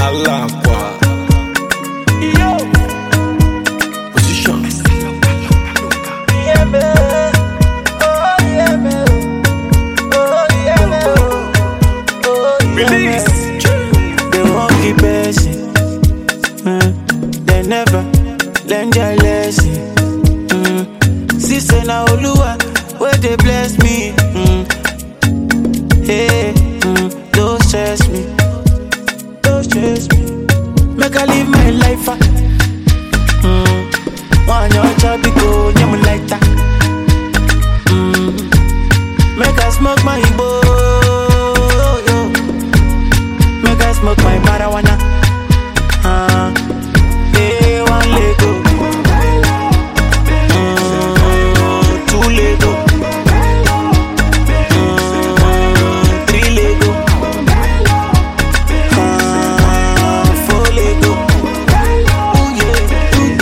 Alakwa. Position. Release. They won't keep passing. Mm. They never learn their lesson. Mm. Sister na Oluwa, where they bless me. Mm. Hey, mm. don't stress me. Don't stress me. Make I live my life. ah. Mm. One your chubby go, nyam like that. Mm. Make I smoke my Igbo. yo. Make I smoke my marijuana. Uh, hey, one Lego. Mm, two Lego. Mm, three Lego. Uh, four Lego. Ooh, yeah, ooh,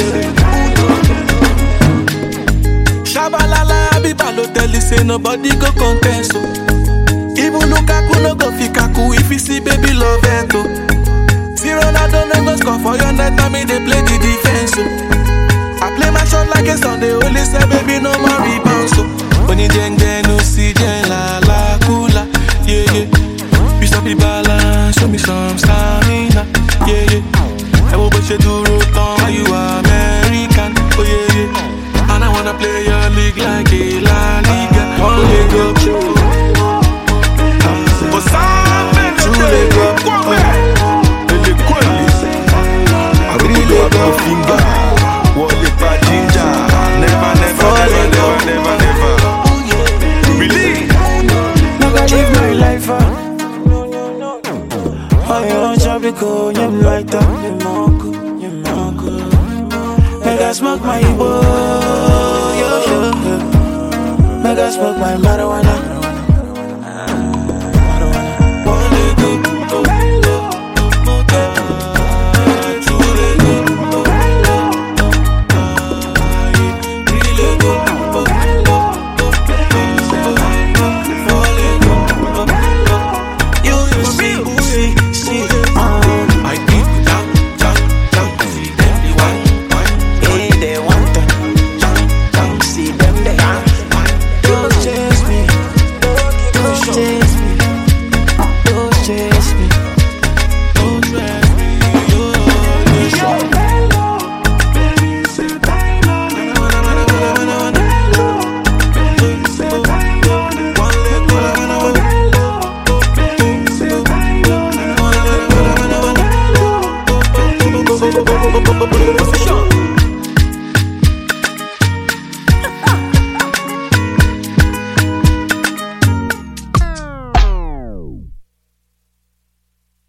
yeah. Shabalala, Abiba no tell you say nobody go contest. Oh. Even Lukaku no go fit kaku if you see baby love it. Oh. See Ronaldo no go score for your net, I mean they play the defense. Oh. I play my shot like a Sunday, only say baby no more rebound. So when you jeng jeng no see jeng la la kula, yeah yeah. You stop the balance, show me some stamina, yeah yeah. I will bet you do road why you American, oh yeah yeah. And I wanna play your league like a La Liga, one leg up. But something to leg up. Ele kweli. Agree leg up. Finger. Wale pa ginger. Never, never, never, never, never, never. Ooh, yeah. Believe. Make I live my life, ah. Oh, you want chop it cool, you like that. You monk, you monk. Make I smoke my Igbo, yo, yo, yo. Make I smoke my marijuana.